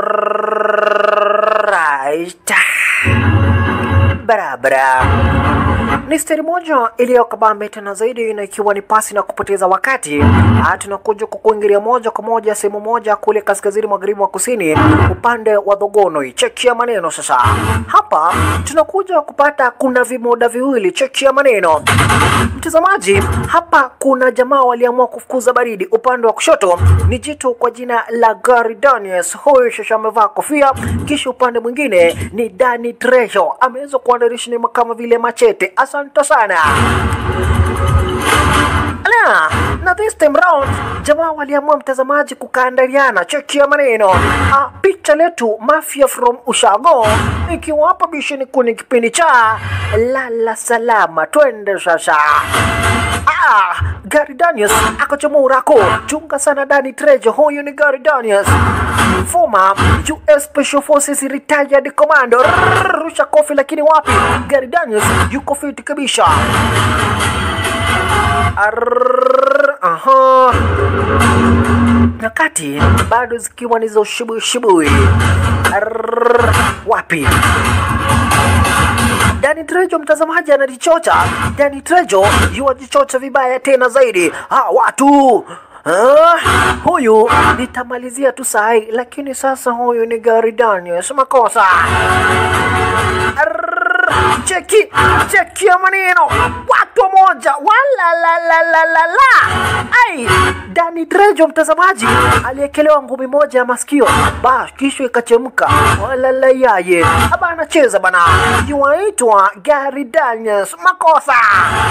Alright. Barabara ni steri moja iliyokabambe tena zaidi, na ikiwa ni pasi na kupoteza wakati, ah, tunakuja kukuingilia moja kwa moja sehemu moja kule kaskazini magharibi wa kusini, upande wa Thogonoi. Chekia maneno sasa. Hapa tunakuja kupata kuna vimoda viwili. Chekia maneno mtazamaji, hapa kuna jamaa waliamua kufukuza baridi. Upande wa kushoto ni jitu kwa jina la Gary Daniels, huyu shasha amevaa kofia, kisha upande mwingine ni Danny Trejo ameweza kuandarisha ni kama vile machete. Asante sana. Ala, na this time round jamaa waliamua mtazamaji kukaandaliana. Chekia maneno ah, picha letu Mafia from Ushago ikiwa hapa bishini kuni kipindi cha lala salama, twende sasa. Ah, Gary Daniels akachomoa urako. Chunga sana Danny Trejo, huyu ni Gary Daniels former US Special Forces retired commando. Rrrr, Rusha kofi, lakini wapi? Gary Daniels yuko fiti kabisa. Arrrr, Aha. Nyakati bado zikiwa ni za ushibui shibui. Arrrr, Wapi? Danny Trejo mtazamaji anajichocha. Danny Trejo yuwajichocha vibaya tena zaidi. Ah, watu Ah, huyu nitamalizia tu sahi, lakini sasa huyu ni Gary Daniels, makosa. Arrrr, Cheki, cheki ya maneno, watu moja, wala la la la la la. Ai, Danny Trejo mtazamaji aliekelewa ngumi moja ya masikio, ba kisha ikachemka, wala la yaye. Aba anacheza bana, yuaitwa Gary Daniels, makosa.